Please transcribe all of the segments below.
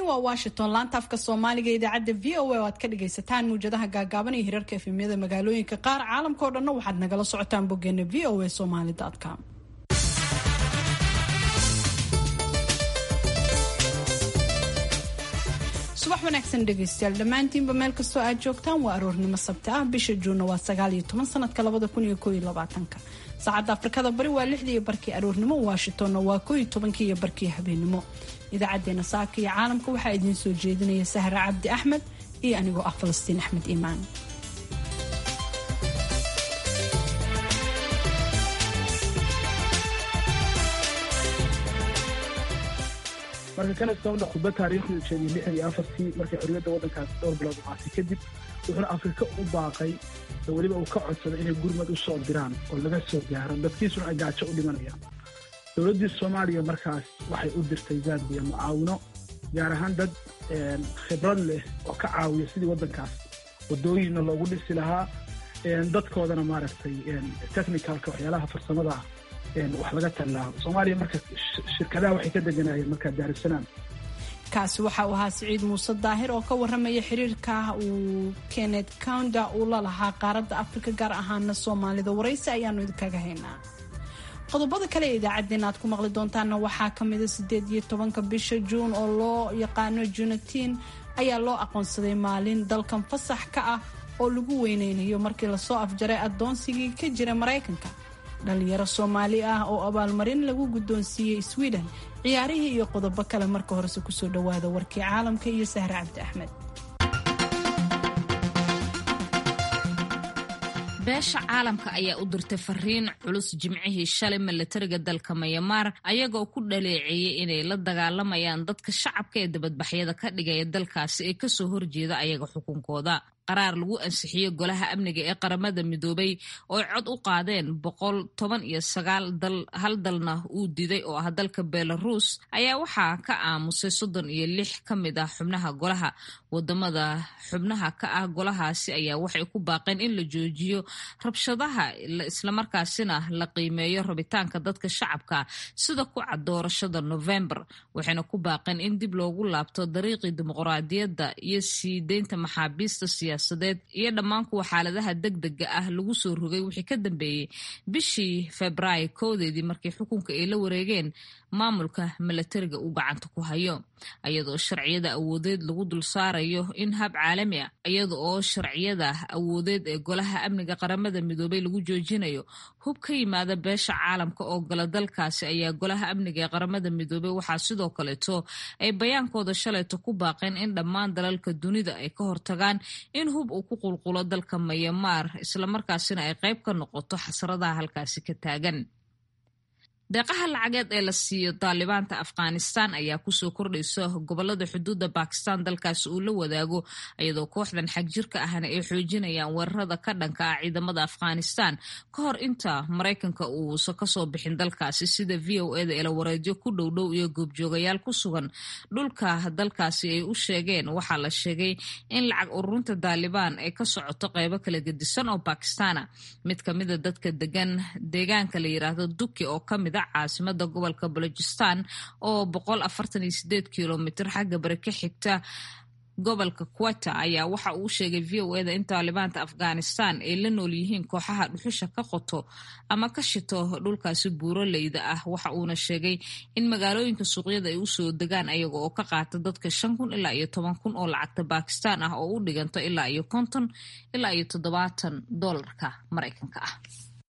waa washington laanta afka soomaaliga idaacadda v o a oo aad ka dhagaysataan muwjadaha gaagaaban iyo hirarka efemyada magaalooyinka qaar caalamkao dhanna waxaad nagala socotaan boggeena v o a somaly com subax wanaagsan dhegaystayaal dhammaantiinba meel kastoo aad joogtaan waa aroornimo sabti ah bisha juunna waa sagaal iyo toban sanadka labada kun iyo koo iyo labaatanka saacadda afrikada bari waa lixdii iyo barkii aroornimo washingtonna waa koo iyo tobankii iyo barkii habeenimo idaacadeena saaka iyo caalamka waxaa idiin soo jeedinaya sahra cabdi axmed iyo anigoo ah falastiin axmed iimaan marka kanadka udha khudba taariikhdu sheegay lixdan iyo afartii markay xorriyadda waddankaasi dhowr bilood uqaatay kadib wuxuuna afrika u baaqay oo weliba uu ka codsaday inay gurmad u soo diraan oo laga soo gaaro dadkiisuna ay gaajo u dhimanayaan dowladdii soomaaliya markaas waxay u dirtay zambiya mucaawino gaar ahaan dad khibrad leh oo ka caawiya sidii waddankaas waddooyinna loogu dhisi lahaa dadkoodana maaragtay technicalka waxyaalaha farsamada ah wax laga tallaa soomaaliya marka shirkadaha waxay ka deganayeen markaa daarusalaam kaasi waxa uu ahaa siciid muuse daahir oo ka waramaya xiriirka uu kenneth counda uu la lahaa qaaradda afrika gaar ahaana soomaalida waraysi ayaanu idinkaga haynaa qodobada kale ee idaacadeena aad ku maqli doontaana waxaa kamida sideed iyo tobanka bisha juun oo loo yaqaano junatiin ayaa loo aqoonsaday maalin dalkan fasax ka ah oo lagu weyneynayo markii lasoo afjaray adoonsigii ka jira maraykanka dhalinyaro soomaali ah oo abaalmarin lagu guddoonsiiyey sweden ciyaarihii iyo qodobo kale marka horese kusoo dhawaada warkii caalamka iyo sahre cabdi axmed beesha caalamka ayaa u dirtay fariin culus jimcihii shalay milatariga dalka mayamaar ayagoo ku dhaleeceeyey inay la dagaalamayaan dadka shacabka ee dabadbaxyada ka dhigaya dalkaasi ee kasoo horjeeda ayaga xukunkooda qaraar lagu ansixiyey golaha amniga ee qaramada midoobay oo cod u qaadeen boqol toban iyo sagaal dal hal dalna uu diday oo ah dalka belarus ayaa waxaa ka aamusay soddon iyo lix ka mid ah xubnaha golaha wadamada xubnaha ka ah golahaasi ayaa waxay ku baaqeen in la joojiyo rabshadaha islamarkaasina la qiimeeyo rabitaanka dadka shacabka sida ku cad doorashada november waxayna ku baaqeen in dib loogu laabto dariiqii dimuqraadiyadda iyo sii deynta maxaabiista siyaasadeed iyo dhammaan kuwa xaaladaha degdega ah lagu soo rogay wixii ka dambeeyey bishii febraayo koodeedii markii xukunka ay la wareegeen maamulka milatariga uu gacanta ku hayo iyadoo sharciyada awoodeed lagu dul saarayo in hab caalami ah iyada oo sharciyada awoodeed ee golaha amniga qaramada midoobay lagu joojinayo hub ka yimaada beesha caalamka oo gala dalkaasi ayaa golaha amniga ee qaramada midoobey waxaa sidoo kaleeto ay bayaankooda shalayto ku baaqeen in dhammaan dalalka dunida ay ka hortagaan in hub uu ku qulqulo dalka mayamaar islamarkaasina ay qayb ka noqoto xasradaha halkaasi ka taagan deeqaha lacageed ee la siiyo daalibaanta afghanistan ayaa kusoo kordhaysa gobolada xuduudda bakistan dalkaasi uu la wadaago iyadoo kooxdan xagjirka ahna ay xoojinayaan weerarada ka dhanka ah ciidamada afghanistan ka hor inta maraykanka uusa kasoo bixin dalkaasi sida v o eda eelawareedyo ku dhowdhow iyo goobjoogayaal ku sugan dhulka dalkaasi ay u sheegeen waxaa la sheegay in lacag ururinta daalibaan ay ka socoto qeybo kala gedisan oo bakistana mid kamida dadka degan deegaanka la yiraahdo duki oo kamid caasimada gobolka balojistan oo boqol afartan iyo sideed kilomitr xagga bari ka xigta gobolka quata ayaa waxa uu sheegay v o eda in taalibaanta afghanistan ay la nool yihiin kooxaha dhuxusha ka qoto ama ka shito dhulkaasi buuroleyda ah waxa uuna sheegay in magaalooyinka suuqyada ay usoo degaan ayaga oo ka qaata dadka shan kun ilaa iyo toban kun oo lacagta bakistan ah oo u dhiganto ilaa iyo konton ilaa iyo toddobaatan doolarka maraykanka ah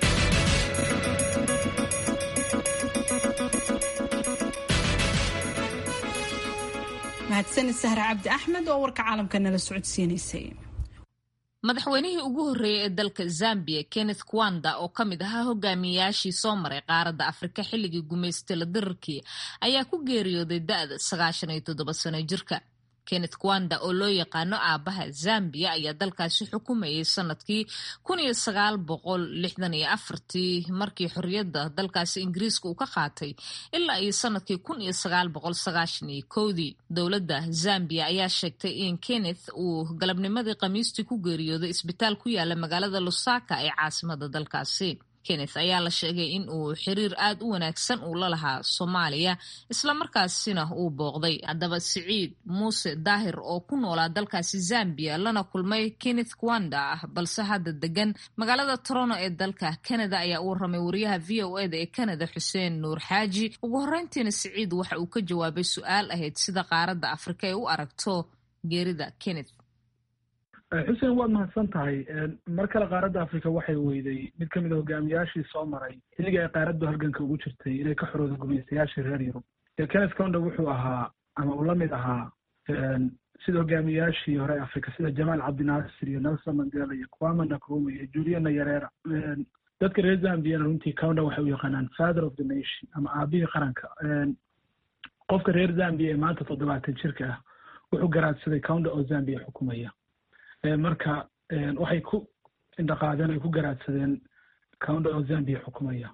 mahadsanid sahre cabdi axmed oo warka caalamka nala socodsiinaysay madaxweynihii ugu horreeyey ee dalka zambia kenneth kwanda oo ka mid ahaa hogaamiyayaashii soo maray qaaradda afrika xilligii gumaystila dirarkii ayaa ku geeriyooday da-da sagaashan iyo toddoba sano jirka kenneth kwanda oo loo yaqaano aabaha zambia ayaa dalkaasi xukumayay sanadkii kun iyo sagaal boqol lixdan iyo afartii markii xorriyadda dalkaasi ingiriiska uu ka qaatay ilaa iyo sanadkii kun iyo sagaal boqol sagaashan iyo kowdii dowladda zambia ayaa sheegtay in kenneth uu galabnimadii khamiistii ku geeriyooday isbitaal ku yaala magaalada lusaka ee caasimada dalkaasi kenneth ayaa la sheegay in uu xiriir aad u wanaagsan uu la lahaa soomaaliya islamarkaasina uu booqday haddaba siciid muuse daahir oo ku noolaa dalkaasi zambia lana kulmay kenneth kwanda ah balse hadda degan magaalada toronto ee dalka canada ayaa u warramay wariyaha v o eda ee canada xuseen nuur xaaji ugu horreyntiina siciid waxa uu ka jawaabay su-aal ahayd sida qaaradda afrika ay u aragto geerida kenneth xuseen waad mahadsan tahay mar kale qaaradda africa waxay weyday mid ka mid a hogaamiyaashii soo maray xilligii ay qaaraddu halganka ugu jirtay inay ka xorooda gumaystayaashii reer yurub kenneth conda wuxuu ahaa ama uu la mid ahaa sida hogaamiyaashii hore africa sida jamaal cabdinaasir iyo nelson mandela iyo kwama nakruma iyo julia nayarera dadka reer zambiyana runtii conda waxay u yaqaanaan father of the nation ama aabihii qaranka qofka reer zambia ee maanta toddobaatan jirka ah wuxuu garaadsaday conda oo zambia xukumaya marka waxay ku indhaqaadeen ay ku garaadsadeen counda oo zambia xukumaya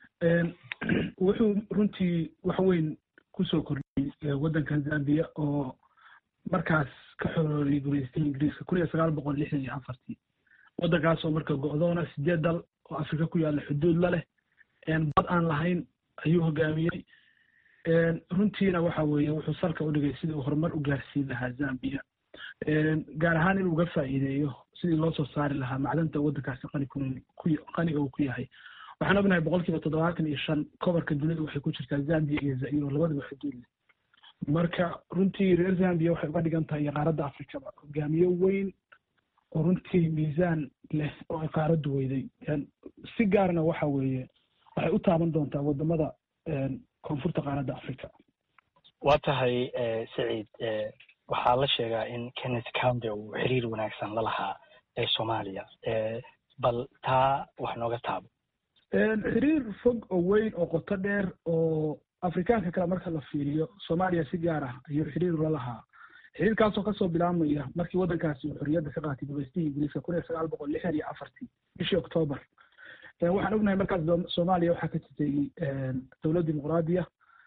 wuxuu runtii wax weyn kusoo kordhiyey waddankan zambia oo markaas ka xorooriyey gumaystay ingiriiska kun iyo sagaal boqol lixdan iyo afartii waddankaas oo marka go-doona sideed dal oo afrika ku yaalla xuduud la leh bad aan lahayn ayuu hogaamiyey runtiina waxa weeye wuxuu salka u dhigay sidii uu horumar u gaarsiin lahaa zambia gaar ahaan inuu uga faa'iideeyo sidii loo soo saari lahaa macdanta waddankaasi qani qaniga uu ku yahay waxaan ognahay boqol kiiba toddobaatan iyo shan kobarka dunida waxay ku jirtaa zambia iyo zairo labadaba xuduud leh marka runtii reer zambia waxay uga dhigan tahay qaaradda afrikaba hogaamiye weyn oo runtii miisaan leh oo ay qaaraddu weyday si gaarna waxa weeye waxay u taaban doontaa wadamada koonfurta qaaradda africa waa tahay saciid waxaa la sheegaa in kenneth counde uu xiriir wanaagsan la lahaa ee soomaaliya bal taa wax nooga taabo xiriir fog oo weyn oo qoto dheer oo afrikaanka kale marka la fiiriyo soomaaliya si gaar ah ayuu xiriir la lahaa xiriirkaasoo kasoo bilaabmaya markii waddankaasi uu xorriyadda ka qaatay gumaystihii ingiriiska kun iyo sagaal boqol lixdan iyo afartii bishii octoobar waxaan ognahay markaas soomaaliya waxaa ka jirtay dowlad dimuqraadiya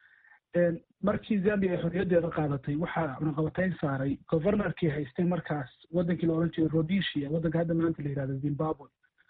markii zambia ay xorriyaddeeda qaadatay waxaa cunaqabatayn saaray governorkii haystay markaas waddankii la odhan jiray rhodesia waddanka hadda maanta la yihahdo zimbabwe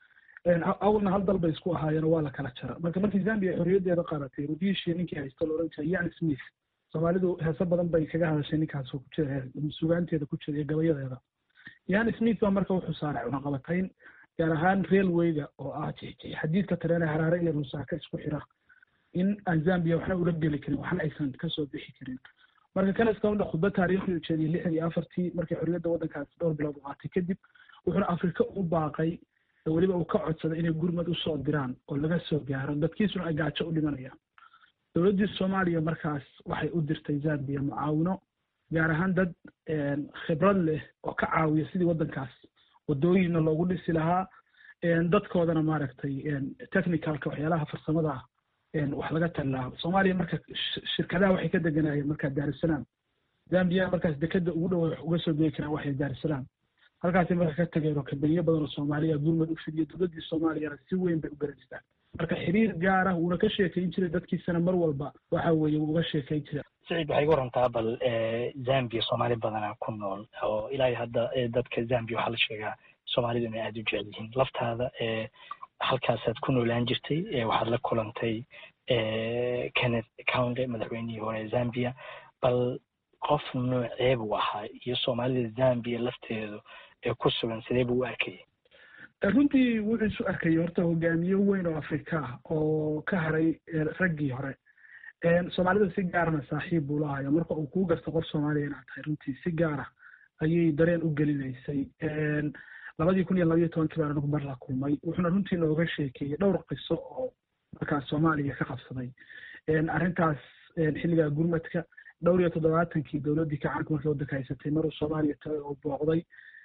awalna hal dal bay isku ahaayeen waa la kala jara marka markii zambia ay xorriyaddeeda qaadatay rhodesia ninkii haysto la odhan jiray yan smith soomaalidu heese badan bay kaga hadashay ninkaas oo ku jira sugaanteeda ku jira iyo gabayadeeda yan smith baa marka wuxuu saaray cunaqabatayn gaar ahaan railwayga oo ah xadiidka tareene haraare iyo rusaaka isku xira in aan zambia waxna ula geli karin waxna aysan kasoo bixi karin marka kenneth counde khudbad taariikhi ujeediyey lixdan iyo afartii markii xorriyadda waddankaasi dhowr bilood u qaatay kadib wuxuuna afrika u baaqay weliba uu ka codsaday inay gurmad usoo diraan oo laga soo gaaro dadkiisuna ay gaajo u dhimanayaan dowladdii soomaaliya markaas waxay u dirtay zambia mucaawino gaar ahaan dad khibrad leh oo ka caawiya sidii waddankaas wadooyinna loogu dhisi lahaa dadkoodana maaragtay technicalka waxyaalaha farsamada ah wax laga tallaabo soomaaliya marka shirkadaha waxay ka deganaayeen markaa daarusalaam zambia markaas dekeda ugu dhow wax uga soo degi karaan waxay daarusalaam halkaasay marka ka tageen oo kambaniyo badan oo soomaaliya gurmad u fidiyo dowladdii soomaaliyana si weyn bay u garanaysaa marka xiriir gaar ah wuuna ka sheekayn jiray dadkiisana mar walba waxa weeye wuu uga sheekayn jiray saciid waxay iga warantaa bal zambia soomaali badanaa ku nool oo ilaa hadda dadka zambia waxaa la sheegaa soomaalidu inay aada u jecel yihiin laftaada halkaasaad ku noolaan jirtay waxaad la kulantay kenneth counde madaxweynihii hore zambia bal qof noocee buu ahaa iyo soomaalida zambia lafteedu ee ku sugan sidee buu u arkayay runtii wuxuu isu arkayay horta hogaamiye weyn oo afrika ah oo ka haray raggii hore soomaalida si gaarna saaxiib buu lahayo marka uu kuu garto qof soomaaliya inaad tahay runtii si gaara ayay dareen u gelinaysay labadii kun iyo labayo tobankii baan anigu mar la kulmay wuxuuna runtii nooga sheekeeyey dhowr qiso oo markaas soomaaliya ka qabsaday arrintaas xilligaa gurmadka dhowr iyo toddobaatankii dowladdii kacaanka markii waddanka haysatay maruu soomaaliya tagay oo booqday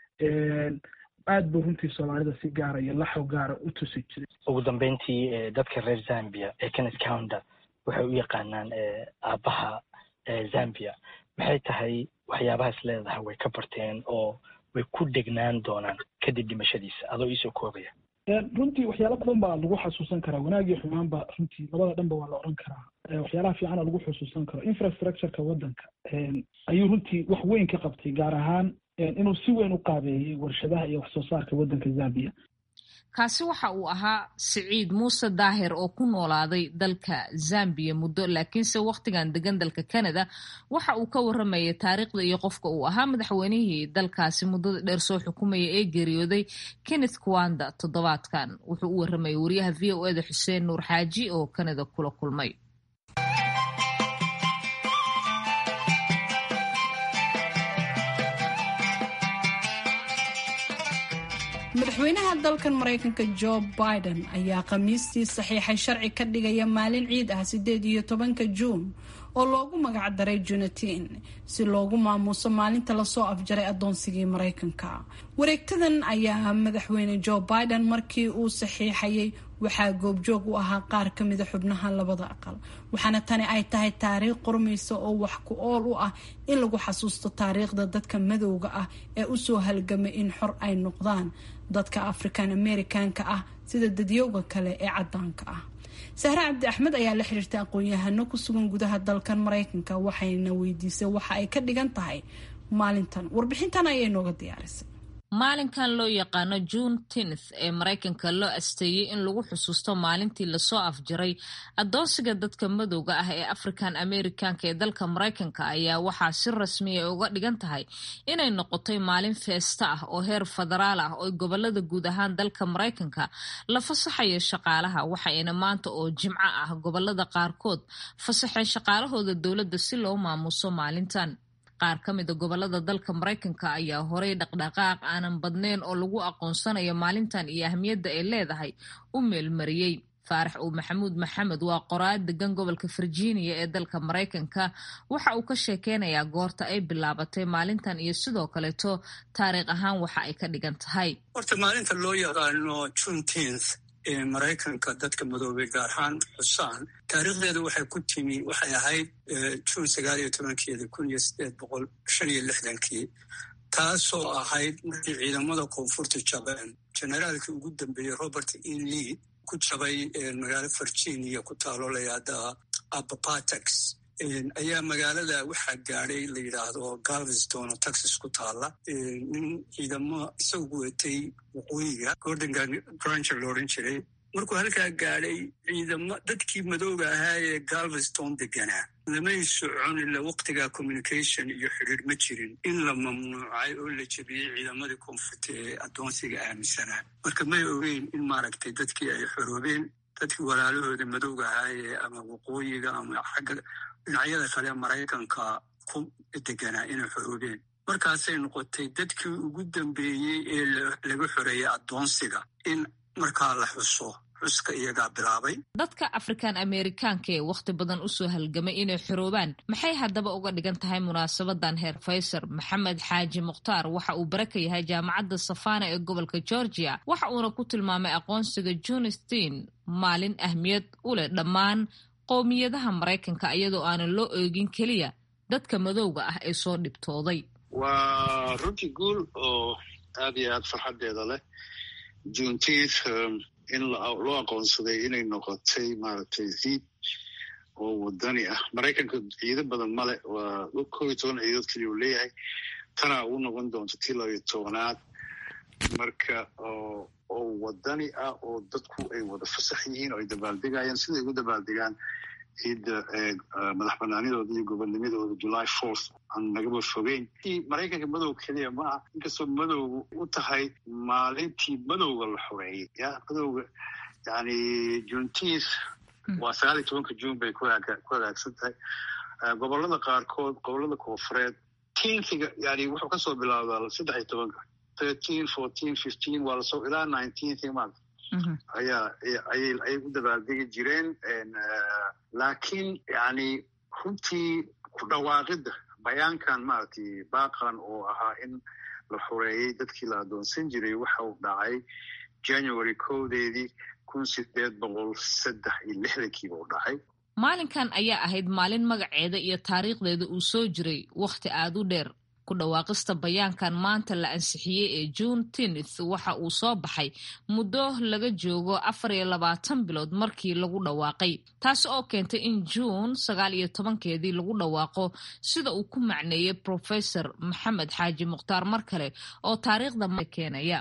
aad buu runtii soomaalida si gaara iyo laxow gaara u tusi jiray ugu dambeyntii dadka reer zambia ee kenneth counter waxay u yaqaanaan aabbaha zambia maxay tahay waxyaabahaas leedahay way ka barteen oo way ku degnaan doonaan kadib dhimashadiisa adoo iisoo koobaya runtii waxyaala badan baa lagu xasuusan karaa wanaag iyo xumaanba runtii labada dhanba waa la odhan karaa waxyaalaha fiicana lagu xusuusan karo infrastructureka waddanka ayuu runtii wax weyn ka qabtay gaar ahaan inuu si weyn u qaabeeyey warshadaha iyo wax soo saarka waddanka zambia kaasi waxa uu ahaa siciid muuse daahir oo ku noolaaday dalka zambiya muddo laakiinse wakhtigan degan dalka canada waxa uu ka waramayay taariikhda iyo qofka uu ahaa madaxweynihii dalkaasi muddada dheer soo xukumaya ee geeriyooday kenneth kwanda toddobaadkan wuxuu u waramayay wariyaha v o eda xuseen nuur xaaji oo canada kula kulmay madaxweynaha dalkan maraykanka jo biden ayaa khamiistii saxiixay sharci ka dhigaya maalin ciid ah sideed iyo tobanka juun oo loogu magac daray junatiin si loogu maamuuso maalinta lasoo afjaray adoonsigii maraykanka wareegtadan ayaa madaxweyne jo biden markii uu saxiixayay waxaa goobjoog u ahaa qaar ka mida xubnaha labada aqal waxaana tani ay tahay taariikh qormaysa oo wax ku ool u ah in lagu xasuusto taariikhda dadka madowga ah ee usoo halgamay in xor ay noqdaan dadka african americanka ah sida dadyowga kale ee cadaanka ah sahre cabdi axmed ayaa la xiriirtay aqoon-yahano ku sugan gudaha dalkan maraykanka waxayna weydiisay waxa ay ka dhigan tahay maalintan warbixintan ayay nooga diyaarisay maalinkan loo yaqaano june tenth ee maraykanka loo asteeyey in lagu xusuusto maalintii lasoo afjaray adoonsiga dadka madowga ah ee african americanka ee dalka maraykanka ayaa waxaa si rasmiya uga dhigan tahay inay noqotay maalin feesta ah oo heer federaal ah oo gobolada guud ahaan dalka maraykanka la fasaxayo shaqaalaha waxayna maanta oo jimco ah gobolada qaarkood fasaxeen shaqaalahooda dowladda si loo maamuuso maalintan qaar ka mida gobolada dalka maraykanka ayaa horay dhaqdhaqaaq aanan badnayn oo lagu aqoonsanayo maalintan iyo ahmiyadda ay leedahay u meelmariyey faarax uu maxamuud maxamed waa qoraad degan gobolka virginia ee dalka maraykanka waxa uu ka sheekeynayaa goorta ay bilaabatay maalintan iyo sidoo kaleeto taariikh ahaan waxa ay ka dhigan tahay horta maalinta loo yaqaano juneteenth ee maraykanka dadka madoobay gaar ahaan xusaan taariikhdeeda waxay ku timi waxay ahayd juun sagaal iyo tobankeeda kun iyo sideed boqol shan iyo lixdankii taasoo ahayd markii ciidamada koonfurta jabeen generaalkii ugu dambeeyey robert e lee ku jabay magaalo virginia ku taalo layahda abapatex ayaa magaalada waxaa gaadhay la yidhaahdo galveston oo texas ku taala nin ciidamo isagu watay waqooyiga gordon granger lo odhan jiray markuu halkaa gaadhay ciidamo dadkii madooga ahaa ee galveston deganaa lamay socon ila waqtigaa communication iyo xidhiir ma jirin in la mamnuucay oo la jebiyey ciidamadii koonfurta ee addoonsiga aaminsanaa marka may ogeyn in maaragtay dadkii ay xoroobeen dadkii walaalahooda madowga ahaayee ama waqooyiga ama xagga dhinacyada kale maraykanka ku deganaa inay xoroobeen markaasay noqotay dadkii ugu dambeeyey ee laga xoreeyey addoonsiga in markaa la xuso xuska iyagaa bilaabay dadka african amerikaanka ee wakhti badan usoo halgamay inay xoroobaan maxay haddaba uga dhigan tahay munaasabadan heer faysar maxamed xaaji mukhtaar waxa uu bare ka yahay jaamacadda safana ee gobolka georgia waxa uuna ku tilmaamay aqoonsiga junistin maalin ahmiyad u leh dhammaan qowmiyadaha maraykanka iyadoo aanan loo eegin keliya dadka madowga ah ee soo dhibtooday waa runtii guul oo aad iyo aad farxaddeeda leh juntiith in loo aqoonsaday inay noqotay maaragtay ziid oo wadani ah maraykanka ciido badan male waa kow iyo toban ciidood keliya uu leeyahay tanaa uu noqon doonto tii labayo tobanaad marka oo wadani ah oo dadku ay wada fasax yihiin oo ay dabaaldegayaan siday ugu dabaaldegaan ciidda madax banaanidooda iyo gobonnimadooda july fourth aan nagaba fogeyn maraykanka madow keliya ma aha inkastoo madowga u tahay maalintii madowga la xoreeyey ya madowga yani juntiis waa sagaal iyo tobanka juun bay ku hagaagsan tahay gobolada qaarkood gobolada koofureed tinkiga yani wuxuu kasoo bilaabdaa saddex iyo tobanka thirteen fourteen fifteen waa lasoo ilaa nineteenth maanta ayaa ayay u dabaaldegi jireen laakiin yani runtii ku dhawaaqidda bayaankan maaragtay baaqan oo ahaa in la xoreeyey dadkii la addoonsan jiray waxa uu dhacay january kowdeedii kun sideed boqol saddex iyo lixdankiiba u dhacay maalinkan ayaa ahayd maalin magaceeda iyo taariikhdeeda uu soo jiray wakhti aada u dheer ku dhawaaqista bayaankan maanta la ansixiyey ee june tenth waxa uu soo baxay muddo laga joogo afar iyo labaatan bilood markii lagu dhawaaqay taasi oo keentay in juun sagaal iyo tobankeedii lagu dhawaaqo sida uu ku macneeyey professor maxamed xaaji mukhtaar mar kale oo taariikhda keenaya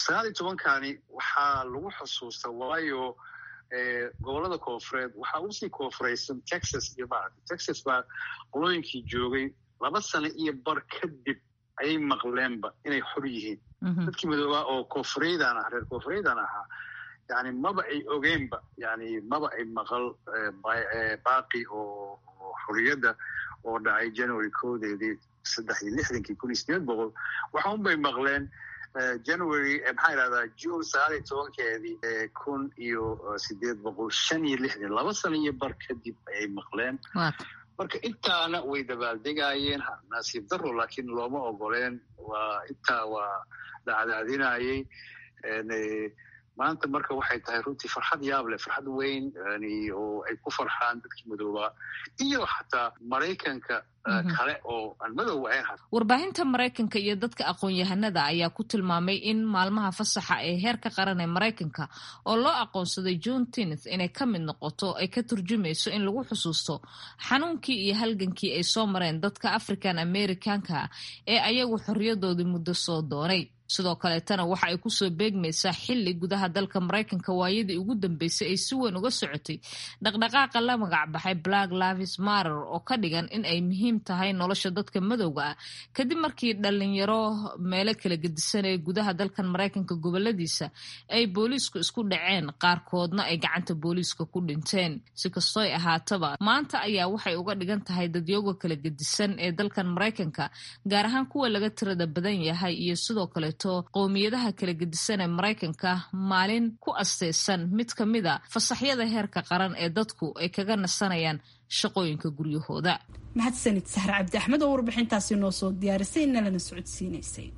sagaal iyo tobankani waxaa lagu xusuusta waayo gobolada koofureed waxaa usii koofuraysan texas iyo maaragta texas baa qolooyinkii joogay laba sano iyo bar kadib ayay maqleenba inay xor yihiin dadkii madoobaa oo koonfureydan ah reer koonfureydan ahaa yani maba ay ogeenba yani maba ay maqal baaqi oo xorriyadda oo dhacay january koodeedii saddex iyo lixdankii kun iyo sideed boqol waxa un bay maqleen january maxaa idhahdaa june sagaal iyo tobankeedii kun iyo sideed boqol shan iyo lixdan laba sano iyo bar kadib ayay maqleen marka intaana way dabaaldegaayeen nasiib daro laakiin looma ogoleen waa intaa waa dacdaadinayey maanta marka waxay tahay runtii farxad yaab leh farxad weyn oo ay ku farxaan dadkii madoobaa iyo xataa maraykanka kale oo aan madow ahayn warbaahinta maraykanka iyo dadka aqoon-yahanada ayaa ku tilmaamay in maalmaha fasaxa ee heerka qaran ee maraykanka oo loo aqoonsaday june tenth inay ka mid noqoto ay ka turjumayso in lagu xusuusto xanuunkii iyo halgankii ay soo mareen dadka african americanka ee ayagu xorriyadoodii muddo soo doonay sidoo kaleetana waxa ay kusoo beegmaysaa xili gudaha dalka maraykanka waayadii ugu dambeysay ay si weyn uga socotay dhaqdhaqaaqa la magacbaxay black lavis marer oo ka dhigan in ay muhiim tahay nolosha dadka madowga ah kadib markii dhalinyaro meelo kala gedisanaya gudaha dalkan maraykanka goboladiisa ay booliisku isku dhaceen qaarkoodna ay gacanta booliiska ku dhinteen si kastoy ahaataba maanta ayaa waxay uga dhigan tahay dadyoga kala gedisan ee dalkan maraykanka gaar ahaan kuwa laga tirada badan yahay iyo sidoo kale qowmiyadaha kala gedisan ee maraykanka maalin ku asteysan mid ka mid a fasaxyada heerka qaran ee dadku ay kaga nasanayaan shaqooyinka guryahooda mahadsanid sahre cabdi axmed oo warbixintaasi noo soo diyaarisay nalana socodsiinaysay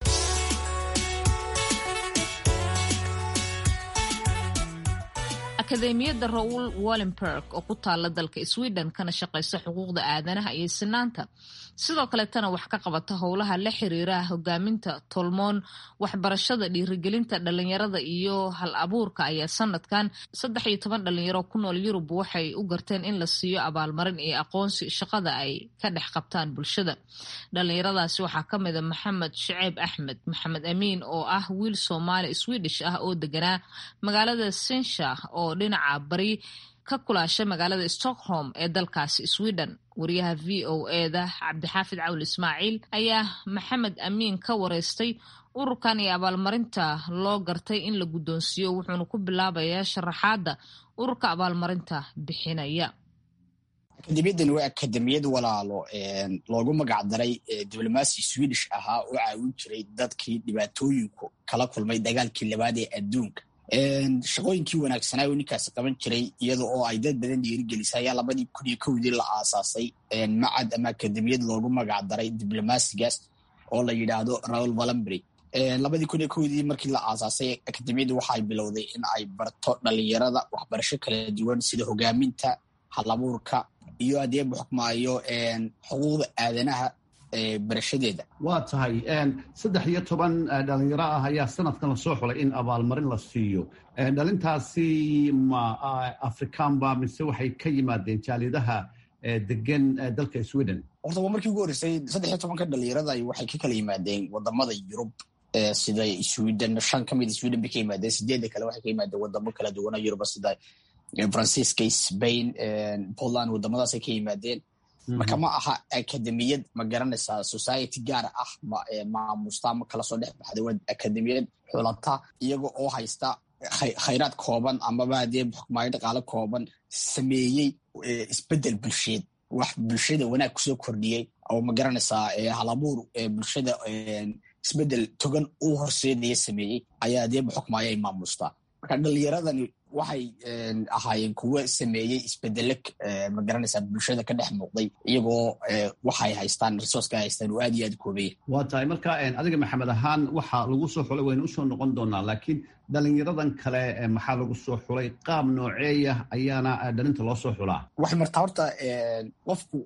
akademiyadda rowl wallenberg oo ku taala dalka sweden kana shaqaysa xuquuqda aadanaha iyo sinaanta sidoo kaleetana wax ka qabata howlaha la xiriira hogaaminta tolmoon waxbarashada dhiirigelinta dhalinyarada iyo hal abuurka ayaa sanadkan saddex iyo toban dhalinyaro ku nool yurub waxay u garteen in la siiyo abaalmarin iyo aqoonsi shaqada ay ka dhex qabtaan bulshada dhalinyaradaasi waxaa ka mida maxamed shaceeb axmed maxamed amiin oo ah wiil soomaali swedish ah oo deganaa magaalada sinsha oo dhinaca bari ka kulaasha magaalada stockholm ee dalkaasi sweden wariyaha v o eda cabdixaafid cawl ismaaciil ayaa maxamed amiin ka wareystay ururkan iyo abaalmarinta loo gartay in la guddoonsiiyo wuxuuna ku bilaabayaa sharaxaadda ururka abaalmarinta bixinaya akademiyadan waa akademiyad walaalo loogu magac daray diblomaasi swedish ahaa oo caawin jiray dadkii dhibaatooyinku kala kulmay dagaalkii labaad ee adduunka shaqooyinkii wanaagsanaa oo ninkaasi qaban jiray iyada oo ay dad badan dhiirigelisay ayaa labadii kun iyo kowdii la aasaasay macad ama akademiyad loogu magac daray diblomaasigaas oo la yidhaahdo raul valambery labadii kun iyo kowdii markii la aasaasay akademiyaddu waxay bilowday in ay barto dhalinyarada waxbarasho kala duwan sida hogaaminta halabuurka iyo haddii buxukmaayo xuquuqda aadanaha barashadeeda waa tahay saddex iyo toban dhalinyaro ah ayaa sanadkan lasoo xulay in abaalmarin la siiyo dhalintaasi ma afrikaanba mise waxay ka yimaadeen jaaliyadaha degan dalka sweden horta waa markii ugu horreysay saddex iyo tobanka dhalinyarada waxay ka kala yimaadeen wadamada yurub sida sweden shan ka mid sweden bay ka yimaadeen sideedda kale waxay ka yimaadeen wadamo kala duwana yuruba sida francisca spain poland wadamadaasay ka yimaadeen marka ma aha akademiyad ma garanaysaa society gaar ah maamusta ama kala soo dhex baxda waa akademiyad xulata iyaga oo haysta khayraad kooban amaba hadee xukmaayo dhaqaale kooban sameeyey isbedel bulsheed wax bulshada wanaag kusoo kordhiyey oo ma garanaysaa halabuur bulshada isbedel togan u horseedaya sameeyey ayaa deeba xukmaayo ay maamustaa marka dhalinyaradani waxay ahaayeen kuwo sameeyey isbedele magaranaysaa bulshada ka dhex muuqday iyagoo waxay haystaan resourceka haystaan oo aad iyo aad koobaya waa tahay marka adiga maxamed ahaan waxaa lagu soo xulay waynu usoo noqon doonaa laakiin dhalinyaradan kale maxaa lagu soo xulay qaab nooceeya ayaana dhalinta loo soo xulaa waxay martaa horta qofku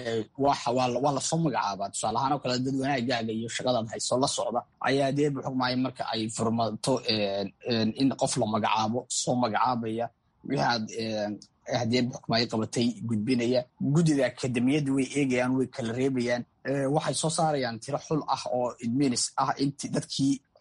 waa lasoo magacaabaa tusaale ahaan oo kale dad wanaagaaga iyo shaqadaad hayso la socda ayaa deeba xugmaya marka ay furmato in qof la magacaabo soo magacaabaya wixii aad hadee xukmaayo qabatay gudbinaya guddida akademiyadda way eegayaan way kala reebayaan waxay soo saarayaan tiro xul ah oo idminis ah int dadkii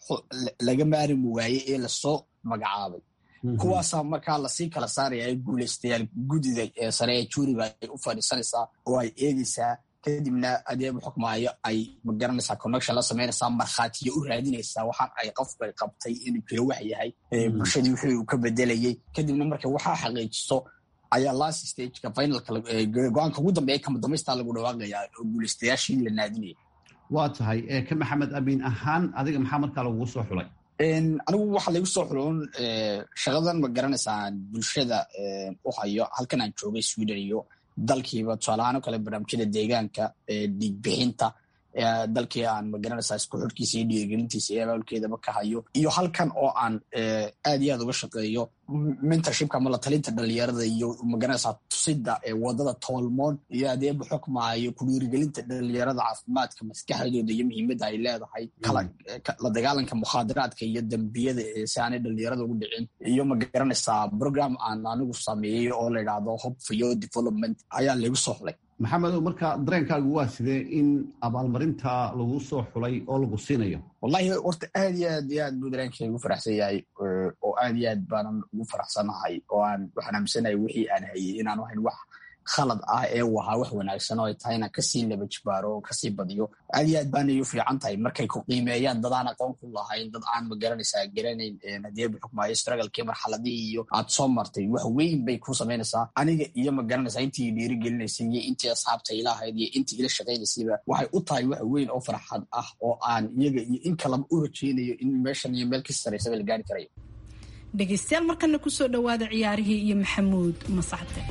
laga maarimi waayey ee lasoo magacaabay kuwaasaa markaa lasii kala saaraya guulaystayaal guddida sare ee juuriga ay u fadhiisanaysaa oo ay eegeysaa kadibna adeeba xukmaayo ay magaranaysaa connection la samaynaysaa markhaatiyo u raadinaysaa waxaan ay qofka qabtay inuu jiro wax yahay bulshadii wixii uu ka bedelayey kadibna marka waxaa xaqiijiso ayaa last stageka finalka go-aanka ugu dambeeya kama damaystaa lagu dhawaaqayaa oo guulaystayaashii la naadinaya waa tahay ka maxamed amiin ahaan adiga maxaa markaa lagugu soo xulay anigu waxaa laygu soo xuloon shaqadan ma garanaysaa bulshada u hayo halkan aan joogay sweden iyo dalkiiba tusaalahaan o kale barnaamijyada deegaanka dhiigbixinta dalkii aan magaranaysaa isku xorkiisa iyo dhiirigelintiisa iyo abaalkeedaba ka hayo iyo halkan oo aan aad iyo aad uga shaqeeyo mentorshipka ama la talinta dhalinyarada iyo magaranaysaa tusida wadada toolmoon iyo adeeba xukmaayo ku dhiirigelinta dhalinyarada caafimaadka maskaxdooda iyo muhiimadda ay leedahay la dagaalanka mukhaadaraadka iyo dembiyada si aanay dhalinyarada ugu dhicin iyo magaranaysaa program aan anigu sameeyey oo la idhaahdo hope for your development ayaa laygu soo xulay maxamedow marka dareenkaagu waa sidee in abaalmarinta lagu soo xulay oo lagu siinayo wallahi horta aad iyo aad iyo aad buu dareenkayga ugu faraxsan yahay oo aad iyo aad baanan ugu faraxsanahay oo aan waxaan aaminsanahay wixii aan hayay inaanu hayn wax khalad ah ee u ahaa wax wanaagsan oo ay tahay inaan kasii laba jibaaro oo kasii badiyo aad iyo aad baanay u fiican tahay markay ku qiimeeyaan dad aan aqoon ku lahayn dad aan magaranaysaa garanayn hadeeba xukmaayo strugglekii marxaladihii iyo aad soo martay wax weyn bay ku samaynaysaa aniga iyo magaranaysaa intii dhiiri gelinaysay iyo intii asxaabta ilahayd iyo intii ila shaqaynaysayba waxay u tahay wax weyn oo farxad ah oo aan iyaga iyo in kalaba u rajeynayo in meeshan iyo meel ka saraysaba la gaari karayo dhegaystayaal markana kusoo dhowaada ciyaarihii iyo maxamuud masacde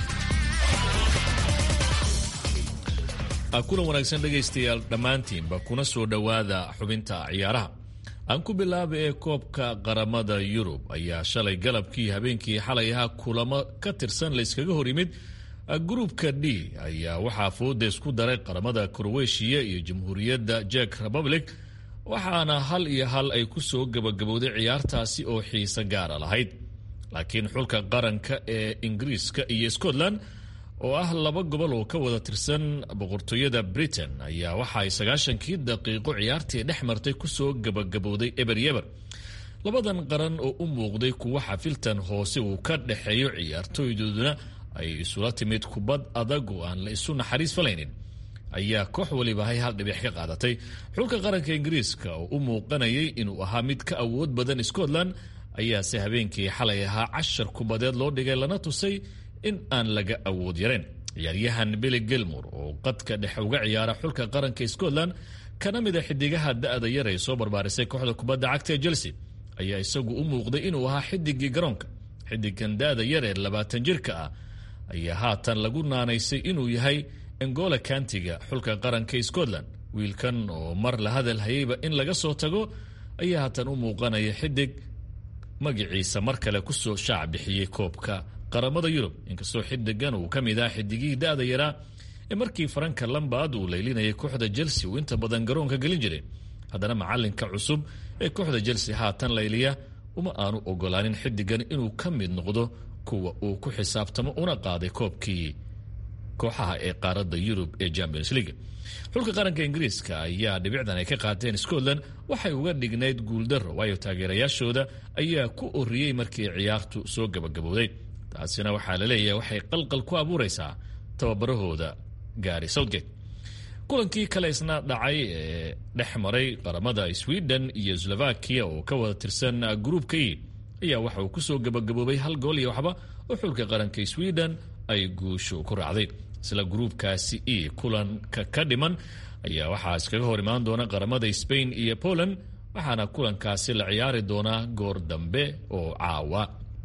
kulan wanaagsan dhegaystayaal dhammaantiinba kuna soo dhowaada xubinta ciyaaraha aan ku bilaaba ee koobka qaramada yurub ayaa shalay galabkii habeenkii xalay ahaa kulamo ka tirsan layskaga hor yimid gruupka d ayaa waxaa fooda isku daray qaramada kroweshiya iyo jamhuuriyadda jek republic waxaana hal iyo hal ay ku soo gabagabowday ciyaartaasi oo xiise gaara lahayd laakiin xulka qaranka ee ingiriiska iyo scotland oo ah laba gobol oo ka wada tirsan boqortooyada britain ayaa waxa ay sagaashankii daqiiqo ciyaartii dhex martay kusoo gabagabowday eber yeber labadan qaran oo u muuqday kuwa xafiltan hoose uu ka dhexeeyo ciyaartooydooduna ay isula timid kubad adag oo aan la isu naxariis falaynin ayaa koox walibahay hal dhibic ka qaadatay xulka qaranka ingiriiska oo u muuqanayay inuu ahaa mid ka awood badan scotland ayaase habeenkii xalay ahaa cashar kubadeed loo dhigay lana tusay in aan laga awood yareen ciyaaryahan billy gilmor oo qadka dhexe uga ciyaara xulka qaranka scotland kana mid a xidigaha da-da yar ay soo barbaarisay kooxda kubadda cagta ee chelsea ayaa isagu u muuqday inuu ahaa xidigii garoonka xidigan da-da yar ee labaatan jirka ah ayaa haatan lagu naanaysay inuu yahay engola kantiga xulka qaranka scotland wiilkan oo mar la hadal hayayba in laga soo tago ayaa haatan u muuqanaya xidig magaciisa mar kale kusoo shaac bixiyey koobka qaramada yurub inkastoo xidigan uu ka mid ah xidigihii da-da yaraa ee markii faranka lambad uu leylinayay kooxda chelsea uu inta badan garoonka gelin jiray haddana macalinka cusub ee kooxda chelsea haatan layliya uma aanu ogolaanin xidigan inuu ka mid noqdo kuwa uu ku xisaabtamo una qaaday koobkii kooxaha ee qaaradda yurub ee champions league xulka qaranka ingiriiska ayaa dhibicdan ay ka qaateen scotland waxay uga dhignayd guuldaro waayo taageerayaashooda ayaa ku oriyey markii ciyaartu soo gabagabowday taasina waxaa la leeyahay waxay qalqal ku abuuraysaa tababarahooda gaari southgate kulankii kale isna dhacay ee dhex maray qaramada sweden iyo slovakia oo ka wada tirsan gruupka e ayaa waxa uu kusoo gabagaboobay hal gool iyo waxba oo xulka qaranka sweden ay guushu ku raacday isla gruupkaasi e kulanka ka dhiman ayaa waxaa iskaga hor imaan doona qaramada spain iyo poland waxaana kulankaasi la ciyaari doonaa goor dambe oo caawa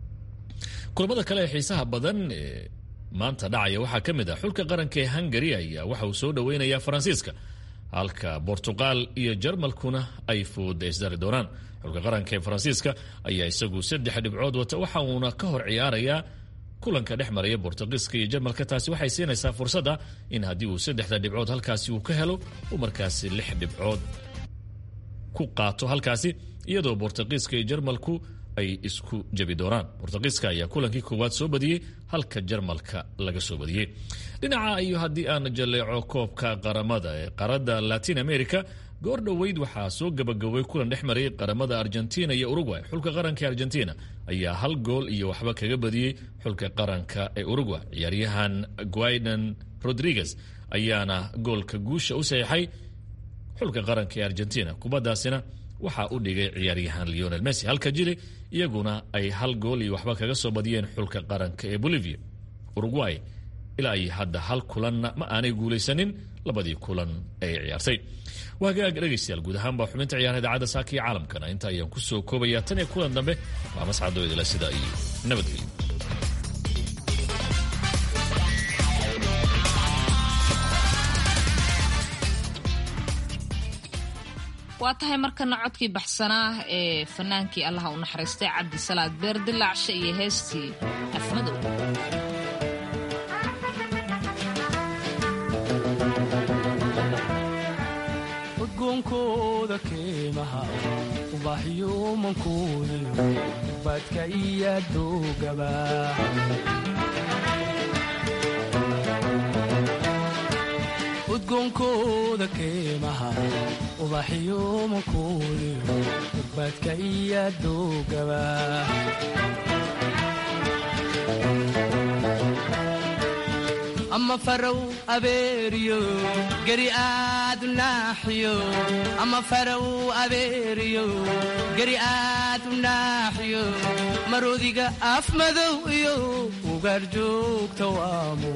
kulamada kale ee xiisaha badan ee maanta dhacaya waxaa ka mid ah xulka qaranka ee hungary ayaa waxa uu soo dhoweynayaa faransiiska halka bortuqal iyo jarmalkuna ay fooda isdari doonaan xulka qaranka ee faransiiska ayaa isagu saddex dhibcood wata waxa uuna ka hor ciyaarayaa kulanka dhex maraya bortugiiska iyo jarmalka taasi waxay siinaysaa fursadda in haddii uu saddexda dhibcood halkaasi uu ka helo uu markaasi lix dhibcood ku qaato halkaasi iyadoo bortugiiska iyo jarmalku ay isku jabi doonaan bortugiiska ayaa kulankii koowaad soo badiyey halka jarmalka laga soo badiyey dhinaca iyo haddii aan jaleeco koobka qaramada ee qaaradda latin america goor dhoweyd waxaa soo gabagabay kulan dhex marayay qaramada argentina iyo uruguay xulka qaranka argentina ayaa hal gool iyo waxba kaga badiyey xulka qaranka ee uruguay ciyaaryahan guaidan rodriguez ayaana goolka guusha u saxiixay xulka qaranka ee argentina kubaddaasina waxaa u dhigay ciyaaryahan leonel messi halka jili iyaguna ay hal gool iyo waxba kaga soo badiyeen xulka qaranka ee bolivia uruguay ilaa iyo hadda hal kulanna ma aanay guulaysanin labadii kulan ee ciyaartay waa hagaag dhegaystayaal guud ahaan baa xubinta ciyaaraha idaacadda saaka iyo caalamkana inta ayaan ku soo koobayaa tan iyo kulan dambe waa mascadoo idila sida iyo nabadgelyo waa tahay markana codkii baxsanaa ee fanaankii allaha u naxariistay cabdisalaad beer dilaacshe iyo heestii afmadow udgoonkooda keemaha ubaxyuumankooda badka iyo doogaba udgoonkooda keemaha ubaxyuumankooda badka iyo doogaba ama farow abeeriyo geri aadu naaxiyo ama farow abeeriyo geri aadu naaxiyo marodiga af madow iyo ugaar joogta waamo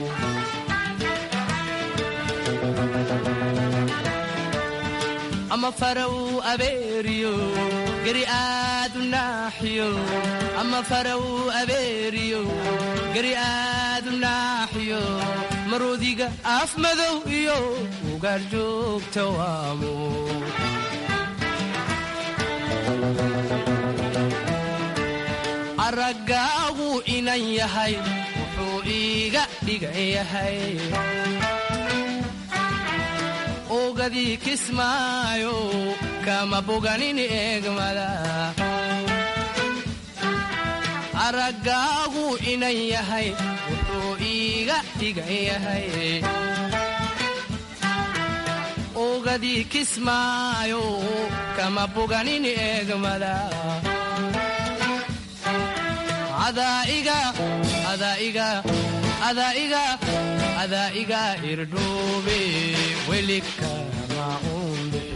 ama farow abeeriyo geri aadu naaxiyo ama farow abeeriyo geri aadu naaxiyo marodiga af madow iyo ugaar joogta waamo araggaagu inan yahay wuxuu iiga dhigan yahay ogadii kismaayo kama boganin eegmada araggaagu inan yahay wuxuu iiga dhigan yahay ogadii kismaayo kama boganin eegmada adaiga adaiga adaiga adaiga irdhoobe welikama umbe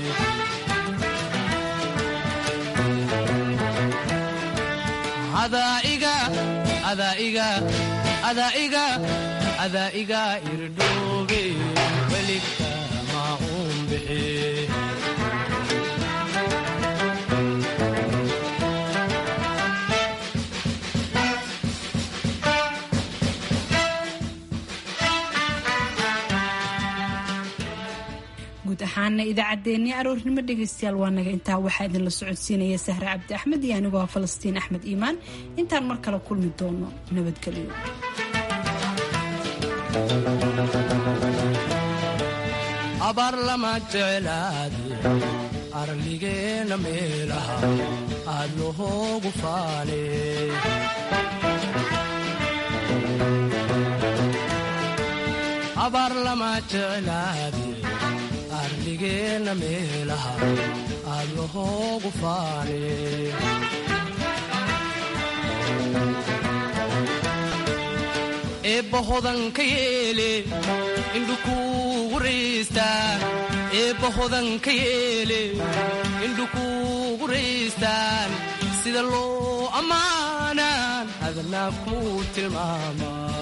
adaiga adaiga adaiga adaiga irdhoobe welikama umbexe guud ahaana idaacaddeenii aroornimo dhegaystayaal waa naga intaa waxaa idinla socodsiinaya sahre cabdi axmed iyo anigoo ah falastiin axmed iimaan intaan mar kale kulmi doono nabadgelyo abaar lama jeclaade arligeena meelaha aad lohoogu faane abaar lama jeclaade arligeena meelaha aad lohoogu faane eebba hodanka yeele indhukuugu raystaan eebba hodanka yeele indhukuugu raystaan sida loo ammaanaan adnaa kuu tilmaamaa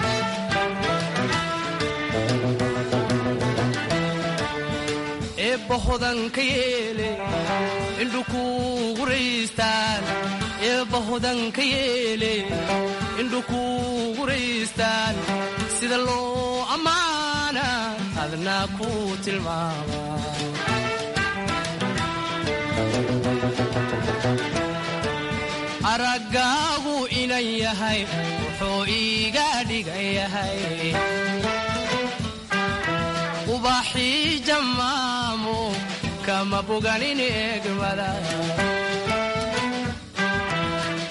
eebba hodanka yeele indhukuugu raystaan eebba hodanka yeele indhukuugu raystaan sida loo ammaana adnaa kuu tilmaamaa araggaagu inan yahay wuxuu iiga dhigan yahay ubaxii jammaamo kama boganin eegmada